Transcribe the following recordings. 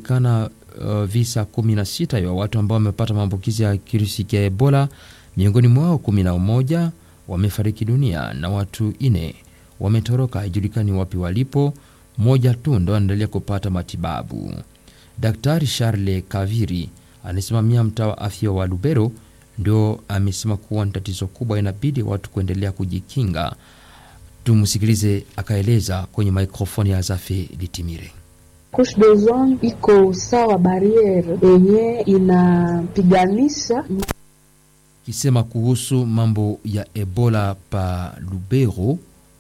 kumeonekana uh, visa 16 vya watu ambao wamepata maambukizi ya kirusi cha Ebola. Miongoni mwao 11 wamefariki dunia na watu ine wametoroka, haijulikani wapi walipo. Mmoja tu ndo anaendelea kupata matibabu. Daktari Charles Kaviri anasimamia mtaa wa afya wa Lubero ndio amesema kuwa ni tatizo kubwa, inabidi watu kuendelea kujikinga. Tumsikilize akaeleza kwenye mikrofoni ya Zafe Litimire. Couche d'ozone iko sawa bariere yenye inapiganisha kisema kuhusu mambo ya Ebola pa Lubero.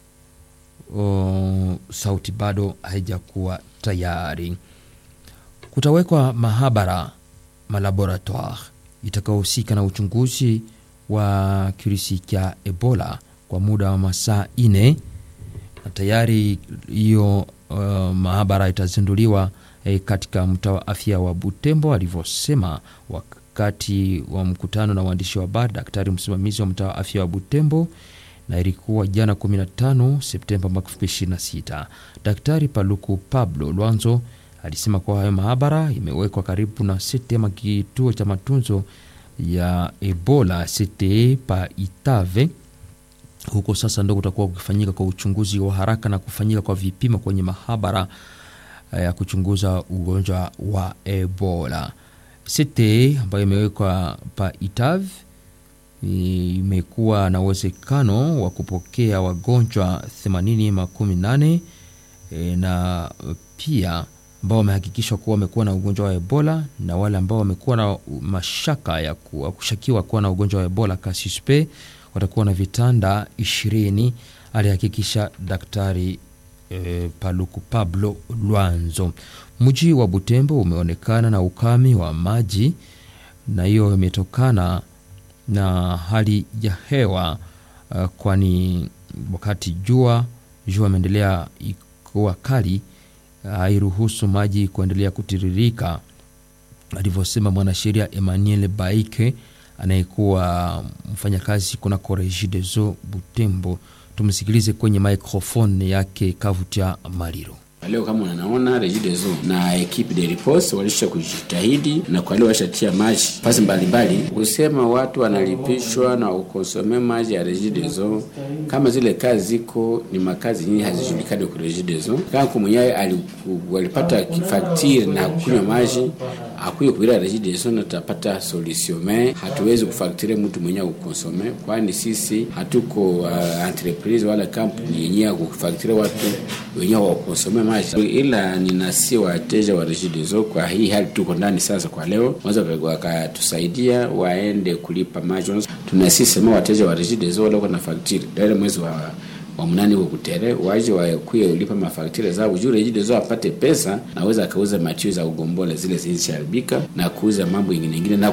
O, sauti bado haijakuwa tayari. Kutawekwa mahabara malaboratoire itakaohusika na uchunguzi wa kirusi cha Ebola kwa muda wa masaa ine na tayari hiyo uh, mahabara itazinduliwa eh, katika mtaa wa afya wa Butembo, alivyosema wakati wa mkutano na waandishi wa habari daktari msimamizi wa mtaa wa afya wa Butembo, na ilikuwa jana 15 Septemba mwaka 2026. Daktari Paluku Pablo Lwanzo alisema kuwa hayo mahabara imewekwa karibu na sete ama kituo cha matunzo ya Ebola CTE pa Itave huko sasa ndo kutakuwa kukifanyika kwa uchunguzi wa haraka na kufanyika kwa vipimo kwenye mahabara ya kuchunguza ugonjwa wa Ebola. CTE ambayo imewekwa pa Itave imekuwa na uwezekano wa kupokea wagonjwa 80 makumi nane e, na pia ambao wamehakikishwa kuwa wamekuwa na ugonjwa wa Ebola na wale ambao wamekuwa na mashaka ya kushakiwa kuwa na ugonjwa wa Ebola kasuspe watakuwa na vitanda ishirini, alihakikisha daktari e, Paluku Pablo Lwanzo. Mji wa Butembo umeonekana na ukame wa maji, na hiyo imetokana na hali ya hewa uh, kwani wakati jua jua imeendelea kuwa kali hairuhusu uh, maji kuendelea kutiririka, alivyosema mwanasheria Emmanuel Baike anayekuwa mfanyakazi kunako Regideso Butembo. Tumsikilize kwenye microphone yake Kavutia Maliro. Leo kama unanaona Regideso na ekipe de riposte walisha kujitahidi na kwa leo washatia maji pasi mbalimbali, kusema watu wanalipishwa na ukonsome maji ya Regideso. Kama zile kazi ziko ni makazi nyingi hazijulikani kwa Regideso. Kama kumwenyewe walipata faktiri na kunywa maji akuye kuira Regideso na tutapata solution, me hatuwezi kufaktire mtu mwenyewe ukonsome, kwani sisi hatuko uh, entreprise wala kampuni yenyewe kufaktire watu wenyewe wakonsome maji, ila ninasi wateja wa Regideso kwa hii hali tuko ndani sasa. Kwa leo wanaweza wakatusaidia waende kulipa maji. Tunasisema wateja wa Regideso wale na faktiri ndio mwezi wa wa mnani huko kutere waje wakuye ulipa mafaktira zao juu Regideso apate pesa, naweza akauza matio za ugombola zile zilizoharibika na kuuza mambo ingine ingine na